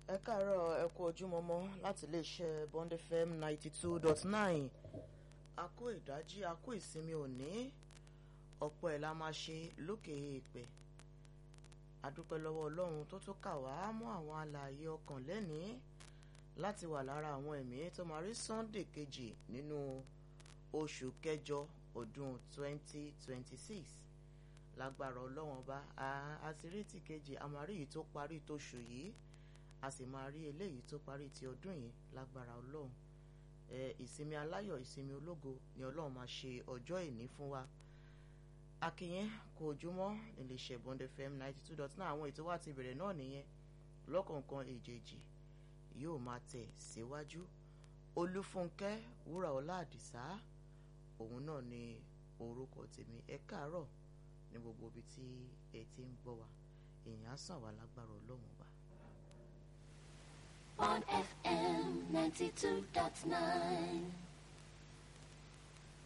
ẹ káàárọ̀ ẹ kú ojúmọmọ láti iléeṣẹ́ Bond FM ninety two dot nine a kó ìdájí a kó ìsinmi òní ọ̀pọ̀ ẹ̀ la máa ṣe lókè èèpẹ̀ adúpẹ́ lọ́wọ́ Ọlọ́run tó tún kà wá mọ́ àwọn alààyè ọkàn lẹ́nìí láti wà lára àwọn ẹ̀mí tó máa rí Sunday kejì nínú oṣù kẹjọ ọdún twenty twenty six lágbára Ọlọ́run ọba àṣíríìtì kejì a máa rí èyí tó parí tóṣù yìí a sì máa rí eléyìí tó parí ti ọdún yìí lágbára Ọlọ́run ẹ ìsinmi aláyọ̀ ìsinmi ológo ni Ọlọ́run máa ṣe ọjọ́ ìní fún wa akínyẹn kò ojúmọ́ iléeṣẹ́ Bond FM ninety two dot nine àwọn ètò wa ti bẹ̀rẹ̀ náà nìyẹn lọ́kọ̀ọ̀kan èjèèjì yóò máa tẹ̀ síwájú Olúfúnkẹ́ Wúràọlá Àdìsá òun náà ni orúkọ tèmi ẹ káàárọ̀ ní gbogbo ibi tí ẹ ti ń gbọ́ wa èèyàn á sàn wá lágbára Ọlọ́run wa. on FM 92.9.